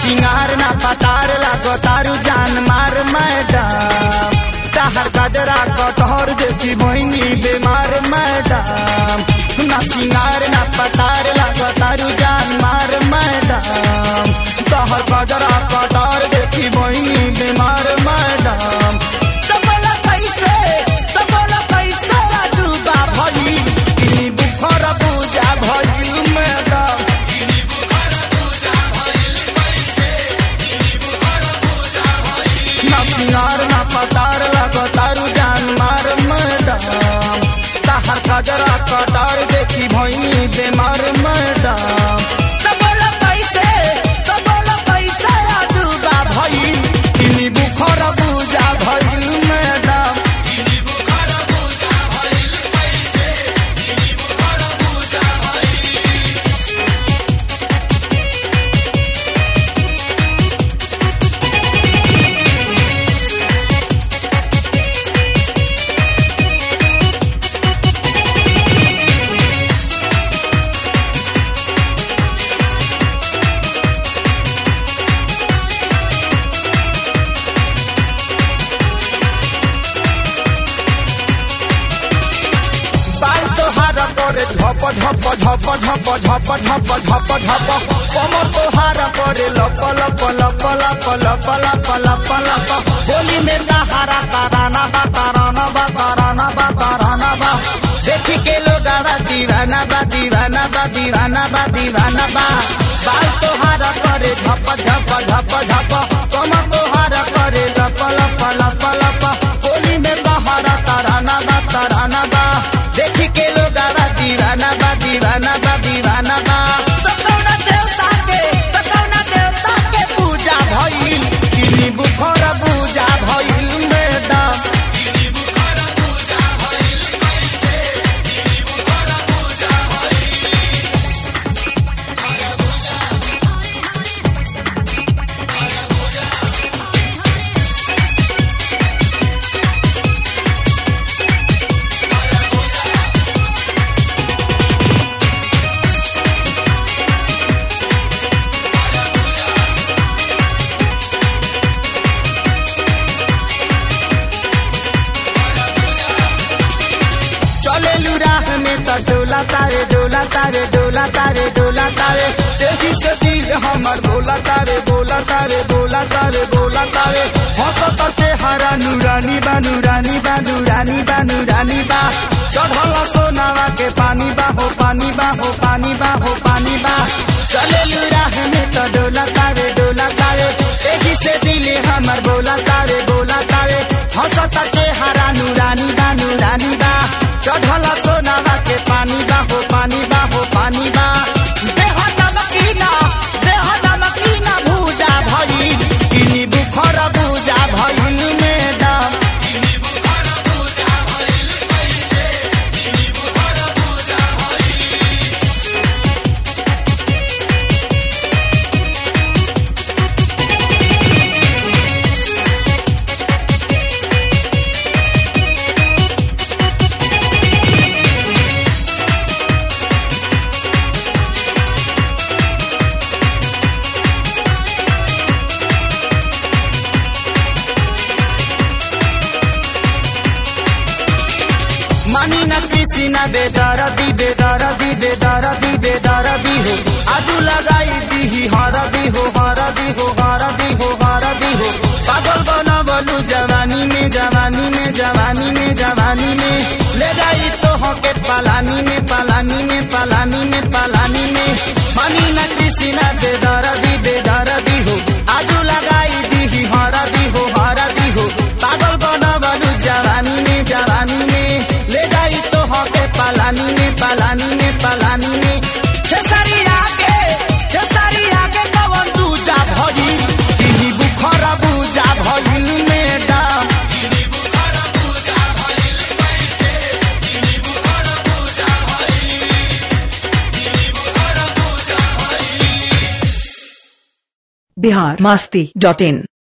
सिंगार ना पतार लागो तारू जान मार मैडम तहर गजरा कटहर देखी बहनी बीमार मैडम ना सिंगार ना पतार लागो तारू जान मार मैडम तहर गजरा कटहर देखी बहनी बीमार मैडम तो बोला कैसे तो बोला कैसे राजूबा भई इनी बुखर पूजा भई मैडम ना सिंगार ना पतार लगो तारू जान मार मैडम तहर गजरा कटार देखी भई बेमार मैडम तो बोला कैसे तो बोला कैसे राजूबा भई इनी बुखर पूजा भई मैडम बाल तोहार करे झप झप झप झप झप झप झप झप कमर तोहार करे लप लप लप लप लप लप लप लप होली में तहारा ताराना बा ताराना बा ताराना बा ताराना बा देखी के लोग आवा दीवाना बा दीवाना बा दीवाना बा दीवाना बा बाल तोहार करे झप झप झप झप कमर तोहार करे लप लप लप लप होली में तहारा ताराना बा ताराना बा देखी के लोग आवा दीवाना बा दीवाना बा दीवाना बा तो कौना देवता के तो कौना देवता के पूजा भइल किनी बुखर पूजा भइल मैडम चले राह में त डोला तारे डोला तारे डोला तारे डोला तारे तेजी से दिल हमर बोला तारे बोला तारे बोला तारे बोला तारे हंसत चेहरा नूरानी बा नूरानी बा नूरानी बा नूरानी बा चढ़ल सोनावा के पानी बा हो पानी बा हो पानी बा हो पानी बा चले राह में त डोला तारे डोला तारे तेजी से दिल हमर बोला तारे बोला तारे हंसत चेहरा नूरानी बा नूरानी बा चढ़ल सोनावा के पानी बा हो पानी बा हो पानी बा देह नमकीना देह नमकीना भूजा भई इनी बुखर भूजा भई मैडम मानी न कृषि न बेदरदी बेदरदी बेदरदी बेदरदी हो आजू लगाई दी हरदी हो हरदी हो हरदी हो हरदी हो पागल बना बोलू जवानी में जवानी में जवानी में जवानी में ले जाई तो हो के पलानी में पलानी में पलानी में पलानी में मानी न कृषि न बेदरदी बेदरदी हो आजू लगाई दी हरदी हो हरदी हो पागल बना बोलू जवानी में जवानी में ले जाई तो हो के पलानी में पलानी में पलानी में खेसरिया के खेसरिया के कवन दूजा भई तिही बुखर बुजा भइल मैडम बिहार मस्ती डॉट इन